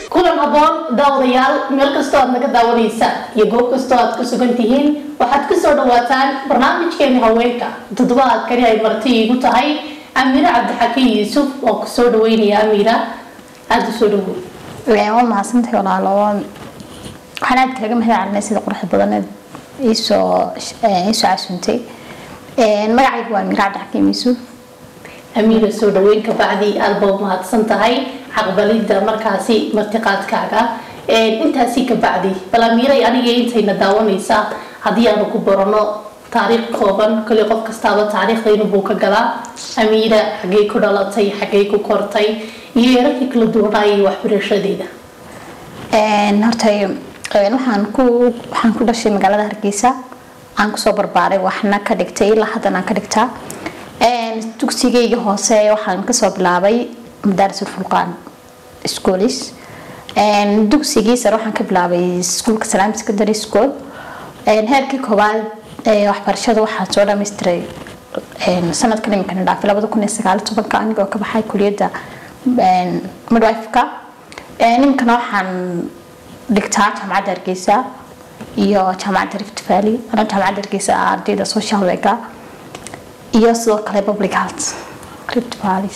kulan haboon daawadayaal meel kastoo aad naga daawanaysaan iyo goob kastoo aad ku sugan tihiin waxaad kusoo dhawaataan barnaamijkeeni haweenka toddobaadkani ay marti iigu tahay amiire cabdixakiin yuusuf oo kusoo dhaweynaya amiira aada usoo dhawow waa mahadsantahay walaalo waxaan aad kaaga mahad celinay sida quruxda badaneed iisoo iisoo casuuntay magacaygu waa amiire cabdixakiin yuusuf amiira soo dhaweyn kabacdi aada ba umahadsan tahay caqbalida markaasi martiqaadkaaga intaasi kabacdi bal amiiray aniga intayna daawanaysaa haddii aanu ku barano taariikh kooban kali qof kastaaba taariikhdaynu ka galaa amiira xaggey ku dhalatay xaggey ku kortay iyo yararkii kala duwanaayo waxbarashadeeda horta waxaan ku waxaan ku dhashay magaalada hargeysa aan kusoo barbaaray waxna ka dhigtay ilaa haddan aan ka dhigtaa dugsigayga hoose waxaan kasoo bilaabay madaaris ulfulqaan schoolis dugsigii sare waxaan ka bilaabay iskuulka salaam secondary school heerkii koowaad waxbarashada waxaa soo dhammaystiray sanadkan iminkana dhaafay labada kun iyo sagaal tobanka anigoo ka baxay kuliyadda midwifeka iminkana waxaan dhigtaa jaamacadda hargeysa iyo jaamacadda rift valley ana jaamacadda hargeysa ardayda social worker iyo sidoo kale public health rift valley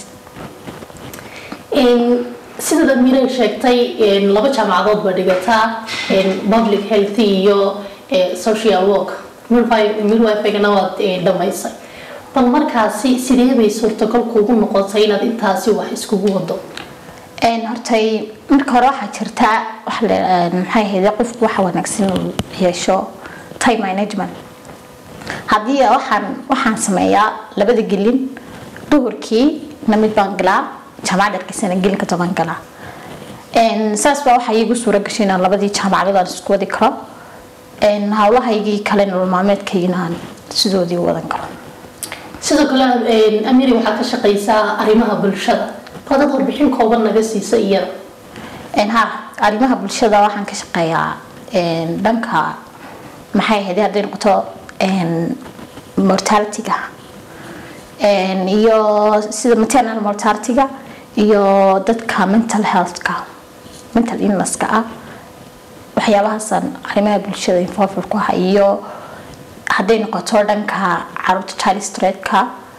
sidaad amiiray sheegtay laba jaamacadood baa dhigataa public health iyo social work midwifegana waad dhamaysay bal markaasi sidee bay suurtagal kuugu noqotay inaad intaasi wax iskugu wado hortay marka hore waxaa jirtaa maxay ahayde qofku waxa wanaagsan uu yeesho time management haddii waxaan waxaan sameeyaa labada gelin duhurkii na mid baan galaa jaamacad hargeysana gelinka toban galaa saas baa waxaa iigu suura gashay inaan labadii jaamacadood aan isku wadi karo howlahaygii kale nolol maalmeedkaygina aan sidoodii u wadan karo sidoo kale amiri waxaad ka shaqaysaa arrimaha bulshada hadad warbixin kooban naga siisa iyada ha arrimaha bulshada waxaan ka shaqeeyaa dhanka maxay ahayd hadday noqoto mortalityga iyo sida maternal mortalityga iyo dadka mental healthka mental illnesska ah waxyaabahaasaan arrimaha bulshada involved ku ah iyo hadday noqoto dhanka caruurta child streetka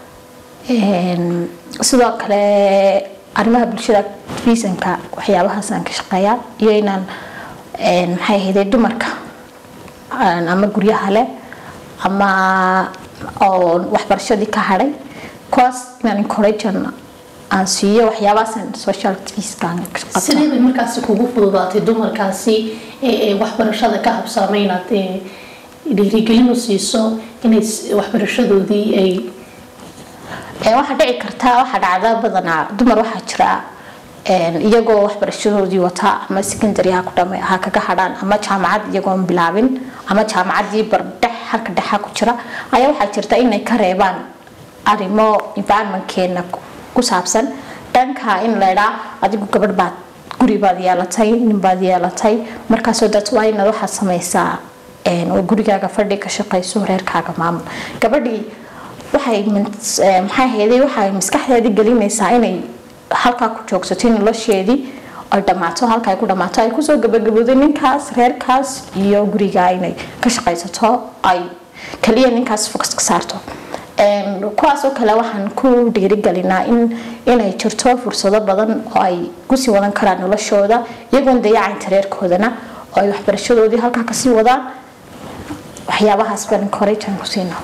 sidoo kale arrimaha bulshada activismka waxyaabahaasaan ka shaqeeyaa iyo inaan maxay ahayde dumarka ama guryaha leh ama oo waxbarashadii ka hadhay kuwaas inaan encouragean aan siiyo waxyaabahaasaan social activistaan sidee bay markaasi kugu fududaatay dumarkaasi waxbarashada ka habsaamay inaad dhiirigelin u siiso inay waxbarashadoodii ay waxaa dhici kartaa waxaa dhacda badanaa dumar waxaa jira iyagoo waxbarashadoodii wata ama secondary ha ku dhama ha kaga hadhaan ama jaamacad iyagoon bilaabin ama jaamacadii bardhex halka dhexa ku jira ayaa waxaa jirta inay ka reebaan arrimo environmentkeena ku saabsan dhanka in laydhaa adigu gabadh baad guri baad yeelatay nin baad yeelatay markaasoo dad waa inaad waxaad samaysaa oo gurigaaga fadhi ka shaqayso reerkaaga maamul gabadhii waxay maxay hayday waxay maskaxdeedii gelinaysaa inay halkaa ku joogsato nolosheedii ay dhammaato halka ay ku dhammaato ay kusoo gabagabooday ninkaas reerkaas iyo guriga inay ka shaqaysato ay kaliya ninkaas focus ka saarto kuwaasoo kale waxaan ku dhiirigelinaa in inay jirto fursado badan oo ay kusii wadan karaan noloshooda iyagoon dayacaynta reerkoodana oo ay waxbarashadoodii halkaa kasii wadaan waxyaabahaas baan encouragean ku siinaa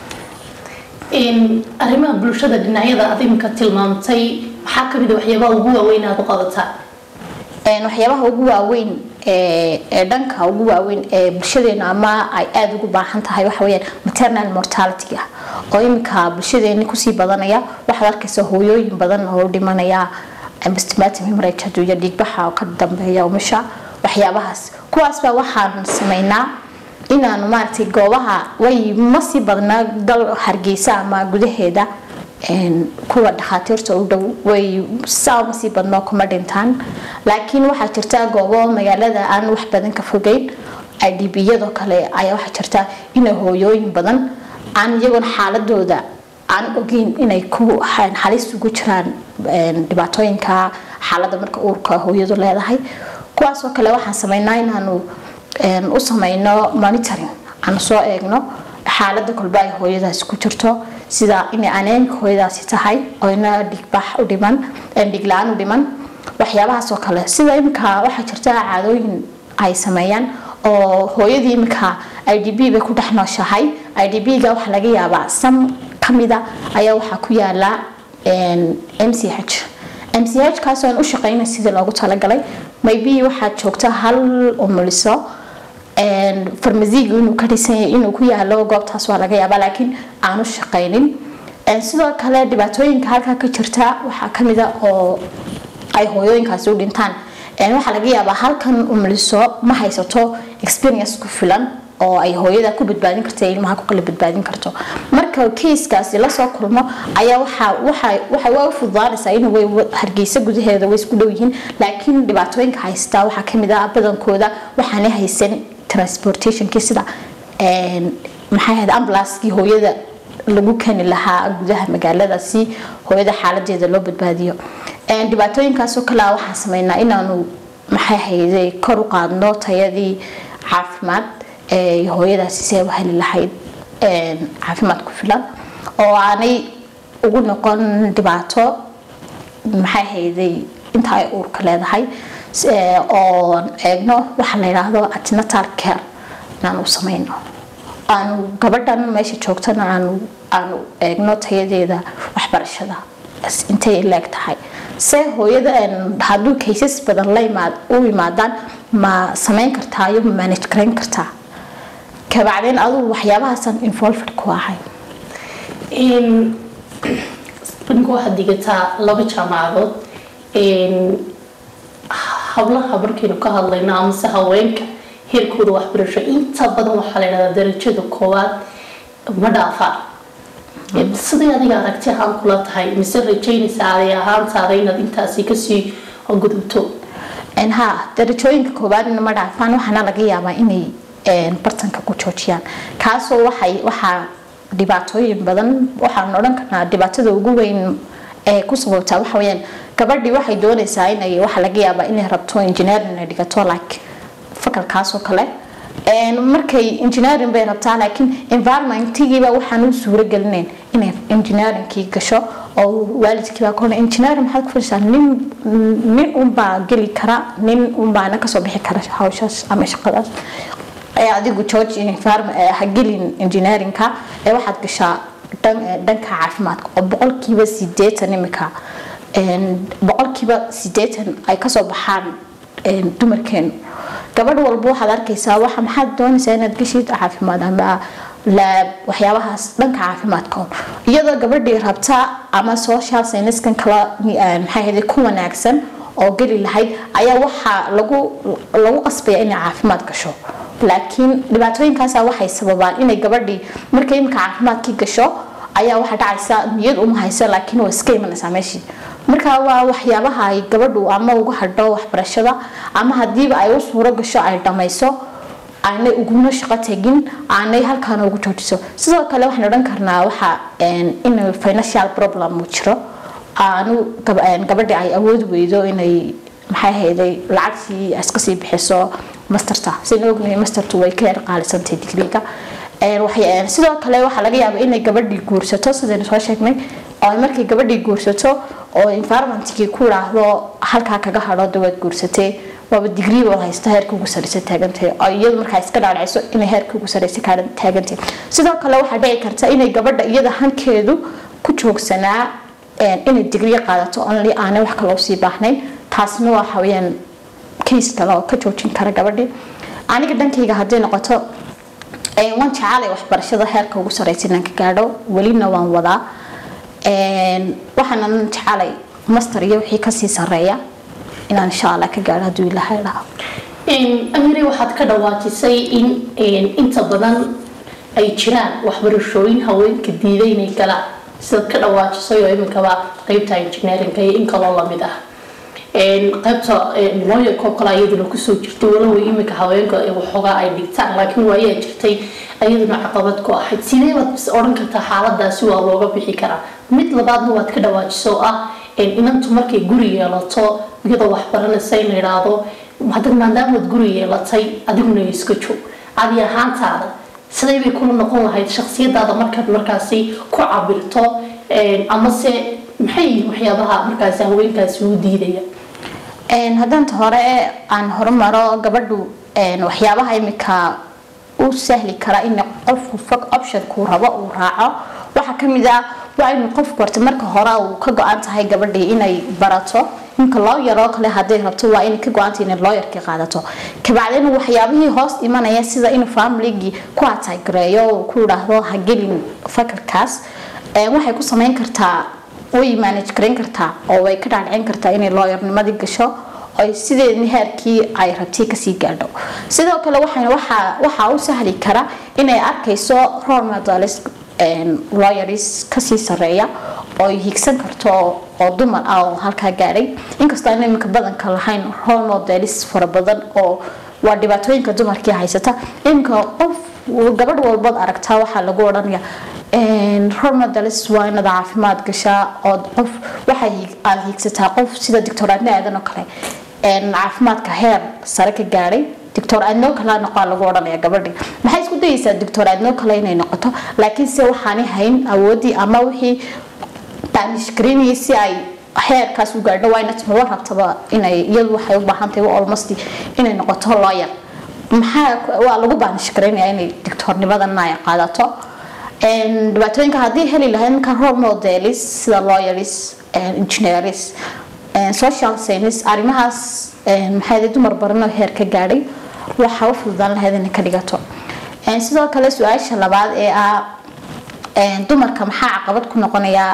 arrimaha bulshada dhinacyada aad imika tilmaamtay maxaa kamid a waxyaabaha ugu waaweyn aad u qabataa waxyaabaha ugu waaweyn ee dhanka ugu waaweyn ee bulshadeena ama ay aada ugu baahan tahay waxa weyaan maternal mortality ah oo iminka bulshadeeni kusii badanaya waxaad arkaysa hooyooyin badan oo dhimanaya estimatum hemorrhage hadduu iyo dhiigbaxa oo ka dambeeya umusha waxyaabahaas kuwaas baa waxaan sameynaa inaanu maaragtay goobaha way ma sii badnaa dal hargeysa ama gudaheeda kuwa dhakhaatiirta u dhow way saa ma sii badnoo kuma dhintaan laakiin waxaa jirta goobo magaalada aan wax badan ka fogeyn idbiyadoo kale ayaa waxaa jirta inay hooyooyin badan aan iyagoon xaaladooda aan ogeyn inay ku halis ugu jiraan dhibaatooyinka xaalada marka uurka hooyadu leedahay kuwaasoo kale waxaan sameynaa inaanu u sameyno monitoring aanu soo eegno xaalada kolba ay hooyadaasi ku jirto sida inay aneemka hooyadaasi tahay oo ina dhigbax u dhiman dhigla-aan u dhiman waxyaabahaas oo kale sida imika waxaa jirta caadooyin ay sameeyaan oo hooyadii imika i d b bay ku dhex nooshahay i d b-ga waxaa laga yaabaa sam kamida ayaa waxaa ku yaala m c h m c h kaasoo aan u shaqeynay sidii loogu talagalay maybe waxaad joogta hal umuliso farmasiigu inuu ka dhisanyay inuu ku yaalo goobtaas waa laga yaabaa laakiin aanu shaqeynin sidoo kale dhibaatooyinka halkaa ka jirta waxaa kamida oo ay hooyooyinkaasi u dhintaan waxaa laga yaabaa halkan umuliso ma haysato experience ku filan oo ay hooyada ku badbaadin karto ilmaha ku kala badbaadin karto marka keiskaasi lasoo kulmo ayaa waxay waa u fududaanaysaa in hargeysa gudaheeda way isku dhow yihiin laakiin dhibaatooyinka haystaa waxaa kamid ah badankooda waxaanay haysan transportationkii sida maxay ahayd ambulanskii hooyada lagu keni lahaa gudaha magaalada si hooyada xaaladeeda loo badbaadiyo dhibaatooyinkaasoo kale waxaan sameynaa inaanu maxay hayday kor u qaadno tayadii caafimaad ee hooyadaasi si ay u heli lahayd caafimaad ku filan oo aanay ugu noqon dhibaato maxay hayday inta ay uurka leedahay oo eegno waxa la yidhaahdo atinatal care inaanu sameyno aanu gabadhan meesha joogtana aanu aanu eegno tayadeeda waxbarashada intay leeg tahay se hooyada hadduu kaysas badan la imaad u imaadaan ma sameyn kartaa iyo ma manage garayn kartaa kabacdeen adugu waxyaabahaasaan involved ku ahay ninka waxaad digataa laba jaamacadood hablaha markaynu ka hadlayno amase haweenka heerkooda waxbarasho inta badan waxaa la yidhahdaa darajada koowaad ma dhaafaan siday adiga aragti ahaan kula tahay mise rajaynaysa aday ahaantaada inaad intaasi kasii gudubto ha darajooyinka koowaadna ma dhaafaan waxaana laga yaabaa inay bartanka ku joojiyaan kaasoo waxay waxaa dhibaatooyin badan waxaan odhan karnaa dhibaatada ugu weyn ee ku sababtaa waxa weyaan gabadhii waxay doonaysaa inay waxa laga yaabaa inay rabto engineering ay dhigato like fakalkaasoo kale markay engineering bay rabtaa laakiin environmentigiiba waxaan u suuro gelinayn inay engineeringkii gasho oo waalidkiibaa kole engineering maxaad ku fadhisaa nin nin unbaa geli kara nin unbaana kasoo bixi kara hawshaas ama shaqadaas adigu george ha gelin engineeringka ee waxaad gashaa dhanka caafimaadka oo boqolkiiba sideetan imika boqolkiiba sideetan ay kasoo baxaan dumarkeenu gabadh walba waxaad arkaysaa waxa maxaad doonaysaa inaad geshid caafimaad ama laab waxyaabahaas dhanka caafimaadka iyadoo gabadhii rabta ama social sciencekan kala maxay ahayd ku wanaagsan oo geli lahayd ayaa waxaa lagu lagu qasbaya inay caafimaad gasho laakiin dhibaatooyinkaasa waxay sababaan inay gabadhii markay imika caafimaadkii gasho ayaa waxaa dhacaysa niyad uma hayso laakiin waa iska imanaysaa meeshii marka waa waxyaabaha ay gabadhu ama uga hadho waxbarashada ama hadiiba ay u suuro gasho ay dhamayso aanay uguna shaqo tegin aanay halkaana ugu joojiso sidoo kale waxaan odhan karnaa waxa in financial problem uu jiro aanu gabadhi ay awood weydo inay maxay hayday lacagtii iska sii bixiso masterta sidaan ognahay mastertu way ka yar qaalisantay digriga sidoo kale waxaa laga yaabaa inay gabadhii guursato sidaynu soo sheegnay oo markay gabadhii guursato oo environmentkii ku idhaahdo halkaa kaga hadho dawaad guursatay waaba digrii wad haysta heerka ugu sareysa taagantahay oo iyadu markaa iska dhaadhacayso inay heerka ugu sareysa taagantahay sidoo kale waxaa dhici karta inay gabadha iyada hankeedu ku joogsanaa inay digrii qaadato only aanay wax kaloo sii baahnayn taasna waxa weyaan case kale oo ka joojin kara gabadhii aniga dhankayga hadday noqoto waan jecaalay waxbarashada heerka ugu sareysa inaan ka gaadho welina waan wadaa waxaanan jecaalay master iyo wixii kasii sareeya inaan insha allah ka gaadho hadduu ilaahay dhaha amire waxaad ka dhawaajisay in inta badan ay jiraan waxbarashooyin haweenka diiday inay galaan sidaad ka dhawaajisay oo iminkaba qeybta engineeringa iyo in kaloo lamid ah qaybta looyarkoo kale iyaduna kusoo jirtay walow iminka haweenka waxoogaa ay dhigtaan laakiin waayaa jirtay iyaduna caqabad ku ahayd sidee baad odhan kartaa xaaladaasi waa looga bixi karaa mid labaadna waad ka dhawaajiso oo ah inantu markay guri yeelato iyadoo waxbaranaysa in la idhaahdo hadda maadaamaad guri yeelatay adiguna iska joog adi ahaantaada siday bay kula noqon lahayd shaksiyadaada markaad markaasi ku cabirto amase maxay yihiin waxyaabaha markaasi haweenkaasi u diidaya haddaanta hore aan horumaro gabadhu waxyaabaha imika u sahli kara in qofku fog optionkuu rabo uu raaco waxaa kamid ah waa inuu qofku horta marka hore uu ka go-an tahay gabadhii inay barato ninka loo yaroo kale haday rabto waa inay ka go-anta inay looyarkii qaadato kabacdina waxyaabihii hoos imanaya sida inuu familigii ku atagareeyo ku idhaahdo ha gelin fakarkaas waxay ku sameyn kartaa way manage garayn kartaa oo way ka dhaadhicin kartaa inay looyarnimadii gasho ay sideedni heerkii ay rabtay kasii gaadho sidoo kale waxaa u sahli kara inay arkayso role models lawyers kasii sareeya oo ay higsan karto oo dumar ah oo halkaa gaadhay inkastoo aan iminka badanka lahayn role models fara badan oo waa dhibaatooyinka dumarkii haysata iminka qof gabadh walbood aragtaa waxaa lagu odhanaya role models waa inaad caafimaad gashaa oo qof waxay aad hiigsataa qof sida doctor adne aadan oo kale caafimaadka heer sare ka gaadhay doctor adnoo kale noqo lagu odhanaya gabadhii maxay isku dayeysaa doctor adnoo kale inay noqoto laakiin se waxaanay hayn awoodii ama wixii daanish garinayay si ay heerkaas u gaadho waa inad maba rabtaba inay iyadu waxay u baahan tahay almost inay noqoto lawyer maxaa waa lagu baanish garaynaya inay doctornimadana ay qaadato dhibaatooyinka haddii heli lahayd marka role modelis sida lawyers engineers social science arrimahaas maxay dumar baranoo heer ka gaadhay waxaa u fududaan lahayd inay ka dhigato sidoo kale su-aasha labaad ee ah dumarka maxaa caqabad ku noqonayaa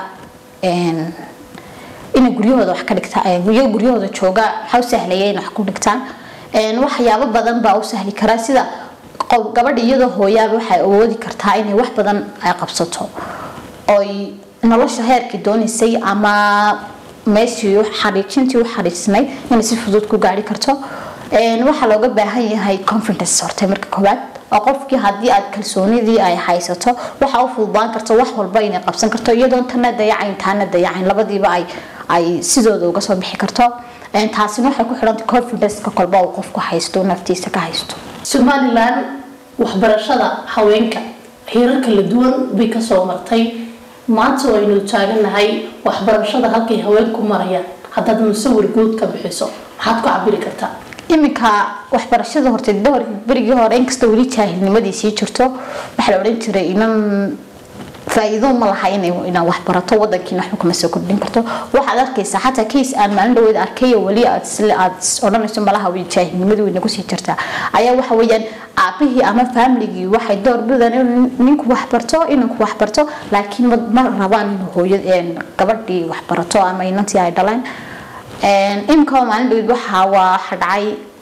inay guryahooda wax ka dhigtaan guryahooda jooga maxaa u sahlaya inay wax ku dhigtaan waxyaabo badan baa u sahli karaa sida gabadha iyadoo hooyaaba waxay awoodi kartaa inay wax badan ay qabsato oy nolosha heerkii doonaysay ama meeshii xariijintii u xariijsnay inay si fudud ku gaari karto waxaa looga baahan yahay confidence horta marka koowaad oo qofkii haddii aad kalsoonidii ay haysato waxaa u fududaan karto wax walba inay qabsan karto iyadoon tana dayacayn taana dayacayn labadiiba ay ay sidooda uga soo bixi karto taasina waxay ku xidhantay confidence-ka kolba uu qofku haysto naftiisa ka haysto somalilan waxbarashada haweenka heerar kala duwan bay kasoo martay maanta waynu taaganahay waxbarashada halkay haweenku marayaan haddaad musawir guud ka bixiso maxaad ku cabiri kartaa iminka waxbarashada horta dhowr berigii hore inkastoo weli jaahilnimadii sii jirto waxaa la odhan jiray inan faa-iido ma laha inaa waxbarato wadankiina waxba kama soo kordhin karto waxaad arkaysaa xataa case aan maalin dhaweed arkay oo weli aad odhanayso malaha jaahilnimadii way nagu sii jirtaa ayaa waxa weeyaan aabihii ama familigii waxay door bidaan in ninku waxbarto inanku waxbarto laakiin ma rabaan in hooya gabadhii waxbarato ama inantii ay dhaleen imika maalin dhaweed waxaa waxa dhacay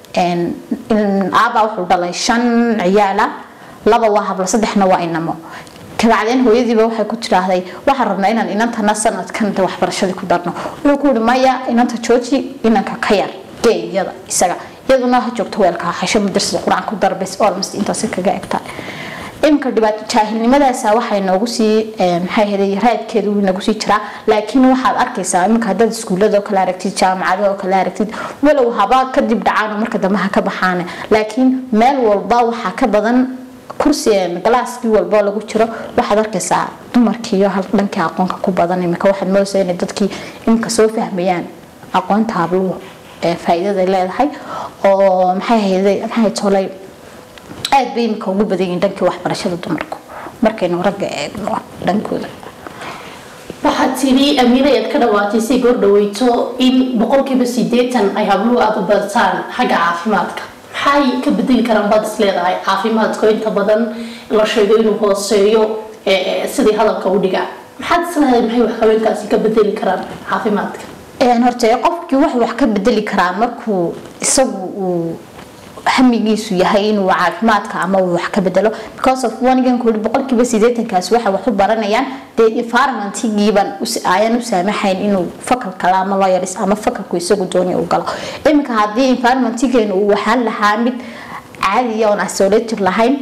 aabaa wuxuu dhalay shan ciyaala laba waa hablo saddexna waa inamo kabacdeen hooyadiiba waxay ku tidhaahday waxaan rabnaa inaan inantana sanadkan waxbarashadii ku darno wuxuu ku yihi maya inanta jooji inanka ka yar gee iyada isaga iyaduna ha joogto weelka hasho madrasada qur-aan ku darbes almost intaasi kaga egtaa imika dhibaato jaahilnimadaasa waxay noogu sii maxay ahayd raadkeedu wuu nagu sii jiraa laakiin waxaad arkaysaa iminka haddaad iskuullada oo kale aragtid jaamacada oo kale aragtid walow haba kadib dhacaan marka dambe ha ka baxaan laakiin meel walba waxaa ka badan kursi galaaskii walba lagu jiro waxaad arkaysaa dumarkiiyo dhankii aqoonka ku badan imika waxaad moodaysaa inay dadkii imika soo fahmayaan aqoonta habluhu ee faa'iidada leedahay oo maxay ahayday maxay tolay aad bay imika ugu badan yihiin dhankii waxbarashada dumarku markaynu ragga eegno dhankooda waxaad tidhi amiina ayaad ka dhawaatay si goor dhaweyto in boqolkiiba sideetan ay habluhu aada u bartaan xagga caafimaadka maxay ka bedeli karaan baad is leedahay caafimaadka inta badan la sheego inuu hooseeyo sidii hadalka u dhigaa maxaad is leedahay maxay wax haweenkaasi ka bedeli karaan caafimaadka horta qofkii wax wax ka bedeli karaa markuu isagu uu hamigiisu yahay inuu caafimaadka ama uu wax ka bedelo because of wanigan kuli boqolkiiba sideetankaas waxay wax u baranayaan dee environmentigiiban ayaan u saamaxayn inuu fakal kale ama lawyers ama fakalku isagu doonaya u galo iminka haddii environmentigeenu uu waxaan lahaa mid caadiya oon isolated lahayn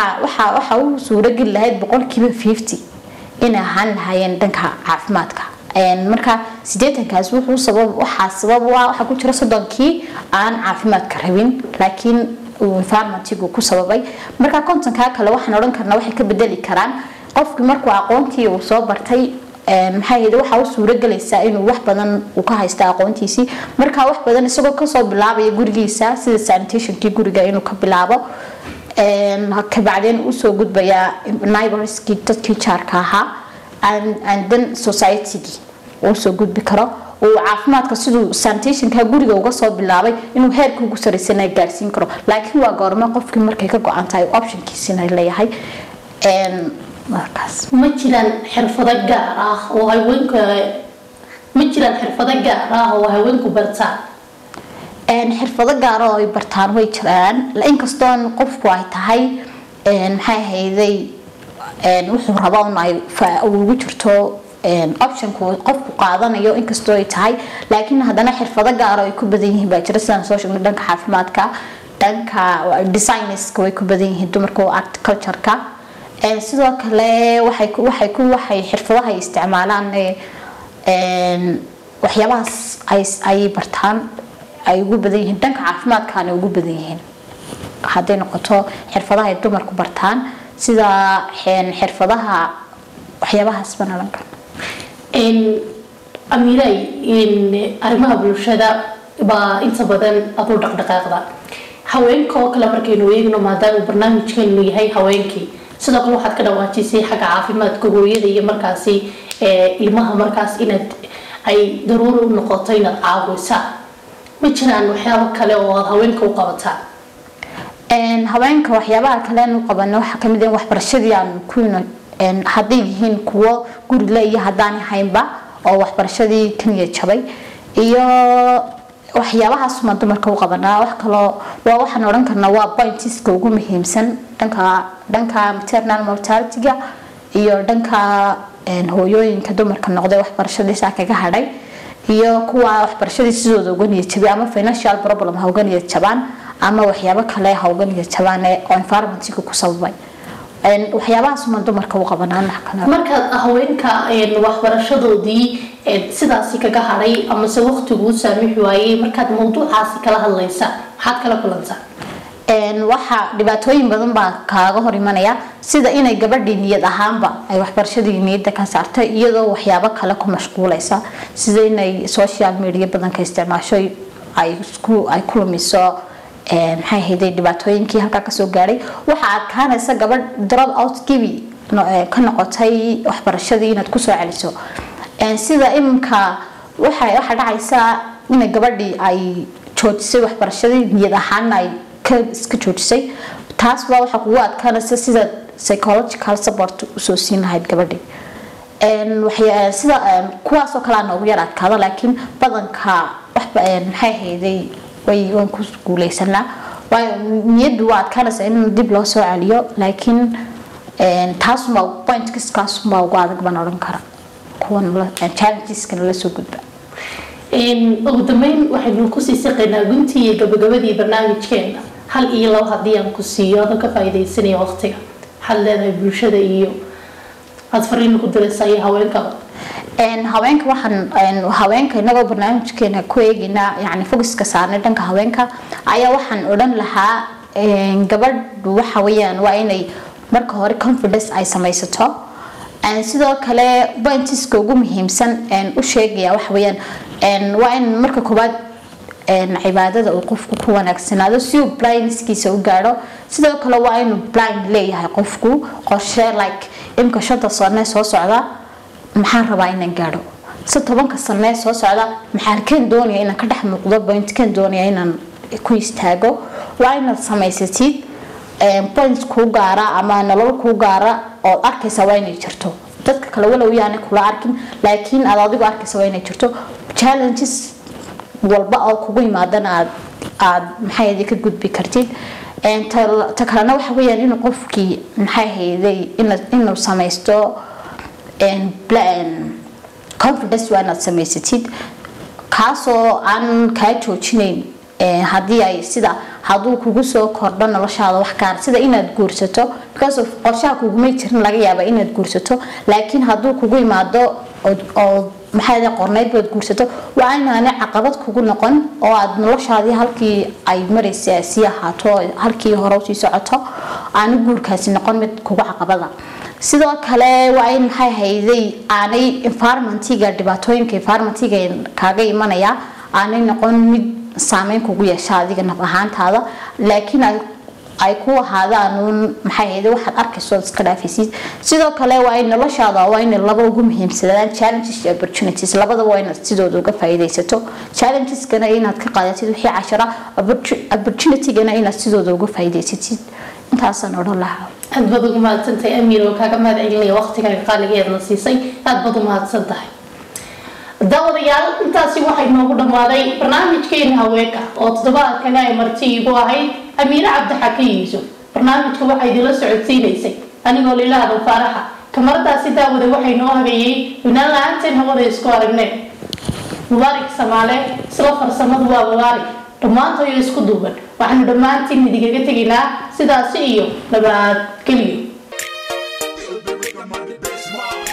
waxa uu suurogeli lahayd boqolkiiba fifty inay ahaan lahaayeen dhanka caafimaadka marka sideetankaas wuxuu sabab waxaa sabab u ah waxaa ku jira soddonkii aan caafimaadka rabin laakiin uu environmentigu ku sababay marka kontonkaa kale waxaan odhan karnaa waxay ka bedeli karaan qofkii markuu aqoontii uu soo bartay maxaa yidhi waxaa u suuragelaysaa inuu wax badan uu ka haysta aqoontiisii markaa wax badan isagoo kasoo bilaabaya gurigiisa sida sanitationkii guriga inuu ka bilaabo kabacdeen usoo gudbayaa niborskii dadkii jaarka ahaa and then societygii usoo gudbi karo uu caafimaadka siduu sanitationka guriga uga soo bilaabay inuu heerka ugu saraysana gaarsiin karo laakiin waa goorme qofkii markay ka go-an tahay optionkiisina leeyahay markaas ma jiraan xirfado gaar ah oo haweenka ma jiraan xirfado gaar ah oo haweenku bartaan xirfado gaar oo ay bartaan way jiraan inkastoon qofku ay tahay maxay ahayday wuxuu raba un ay ugu jirto optionku qofku qaadanayo inkastoo ay tahay laakiin haddana xirfado gaaro ay ku badan yihiin baa jira sidaan soo sheegnay dhanka caafimaadka dhanka designerska way ku badan yihiin dumarka articultureka sidoo kale waxay waxay ku waxay xirfadaha ay isticmaalaan waxyaabahaas ay ay bartaan ay ugu badan yihiin dhanka caafimaadkaana ugu badan yihiin hadday noqoto xirfadaha ay dumarku bartaan sida xirfadaha waxyaabahaas baan odhan karna amiiray arrimaha bulshada baa inta badan aduu dhaqdhaqaaqda haweenka oo kale markaynu eegno maadaama barnaamijkeenu yahay haweenkii sidoo kale waxaad ka dhawaajisay xagga caafimaadka hooyada iyo markaasi ilmaha markaas inaad ay daruuri u noqoto inaad caawisa ma jiraan waxyaabo kale oo aada haweenka u qabataan haweenka waxyaabaha kale u qabano waxaa kamid ah waxbarashadii aan ku hadday yihiin kuwo gurila iyo haddaan haynba oo waxbarashadii kaniya jabay iyo waxyaabahaasuma dumarka u qabanaa wax kaloo waa waxaan odhan karnaa waa pointiska ugu muhiimsan dhanka dhanka maternal mortalityga iyo dhanka hooyooyinka dumarka noqday waxbarashadiisa kaga hadhay iyo kuwa waxbarashadii sidooda uga niyad jabay ama financial problem ha uga niyad jabaan ama waxyaabo kale ha uga niyad jabaan oo environmentiga ku sababay waxyaabahaasuma dumarka u qabanaan wax kale markaad haweenka waxbarashadoodii sidaasi kaga hadhay amase waqtiguu saamixi waayey markaad mawduucaasi kala hadlaysa maxaad kala kulantaa waxa dhibaatooyin badan baa kaaga hor imanaya sida inay gabadhii niyad ahaanba ay waxbarashadii niyadda ka saartay iyadoo waxyaabo kale ku mashquulaysa sida inay social media badanka isticmaasho ay isku ay ku lumiso maxay ahayday dhibaatooyinkii halkaa kasoo gaadhay waxaa adkaanaysa gabadh drop out gibi ka noqotay waxbarashadii inaad kusoo celiso sida iminka waxa waxa dhacaysa inay gabadhii ay joojisay waxbarashadii niyad ahaana ay iska joojisay taas baa waxaa kugu adkaanaysa sida psychological support usoo siin lahayd gabadhii sida kuwaasoo kalea noogu yar adkaada laakiin badanka maxay ahayday way waan ku guuleysanaa waayo niyaddu waa adkaanaysa in dib loo soo celiyo laakiin taasumbaa pointkiskaasunbaa ugu adag baan odhan kara kuwan challengeska nala soo gudba ugu dambeyn waxaynu kusii siqaynaa guntii iyo gabagabadii barnaamijkeena hal iyo labo haddii aan ku siiyo adoo ka faa'iidaysanaya waqtiga waxaad leedahay bulshada iyo aada fariin ku diraysaa iyo haweenkaba haweenka waxaan haweenka inagoo barnaamijkeena ku eegaynaa yani focuska saarnay dhanka haweenka ayaa waxaan odhan lahaa gabadhu waxa weeyaan waa inay marka hore confidence ay samaysato sidoo kale pointiska ugu muhiimsan u sheegaya waxa weeyaan waa in marka koowaad cibaadada uu qofku ku wanaagsanaado si uu blindskiisa u gaadho sidoo kale waa inuu blind leeyahay qofku qorshe like imka shanta sane soo socda maxaan rabaa inaan gaadho si tobanka sanee soo socda maxaan doonaya inaan ka dhex muuqdo pointkan doonaya inaan ku istaago waa inaad samaysatid point kuu gaara ama nolol kuu gaara ood arkaysa waa inay jirto dadka kale walow yaana kula arkin laakiin aad adigu arkaysa waa inay jirto challenges walba oo kugu yimaadana aad aad maxay ka gudbi kartid ta kalena waxa weeyaan inuu qofkii maxay hayday inuu samaysto confidence waa inaad samaysatid kaasoo aan kaa joojinayn haddii ay sida hadduu kugu soo kordho noloshaada wax gaar sida inaad guursato because of qorshaha kugumay jirin laga yaaba inaad guursato laakiin hadduu kugu imaado oo maxaa qorneyd baad guursato waa inaanay caqabad kugu noqon oo aad noloshaadii halkii ay maraysa sii ahaato halkii hore usii socoto aanu guurkaasi noqon mid kugu caqabada sidoo kale waa in maxay hayday aanay environmentiga dhibaatooyinka environmentiga kaaga imanaya aanay noqon mid saameyn kugu yeesha adiga naf ahaantaada laakiin ay ay ku ahaadaan uun maxay ahayd waxaad arkayso iska dhaafaysid sidoo kale waa in noloshaada waa in laba ugu muhiimsadaan challenges iyo opportunities labadaba waa inaad sidooda uga faa'iidaysato challengesgana inaad ka qaadatid wixii cashara opportunitygana inaad sidooda uga faa'iidaysatid intaasaan odhan lahaa aad baad ugu mahadsantahay amiir oo kaaga mahad celinaya waqtigan qaaligeedna siisay aad baad u mahadsan tahay daawadayaal intaasi waxay noogu dhammaaday barnaamijkeena haweenka oo toddobaadkani ay marti igu ahayd amiire cabdixakiin yuusuf barnaamijka waxaa idinla socodsiinaysay anigoo lilaadan faaraxa kamaradaasi daawada waxay noo habeeyey inaan la-aanteen hawada isku aragneen mubaarik samaale isla farsamadu waa mubaarik dhammaantoyo isku duuban waxaanu dhammaantiin idigaga tegaynaa sidaasi iyo nabadgelyo It'll be rhythm on the bass mark.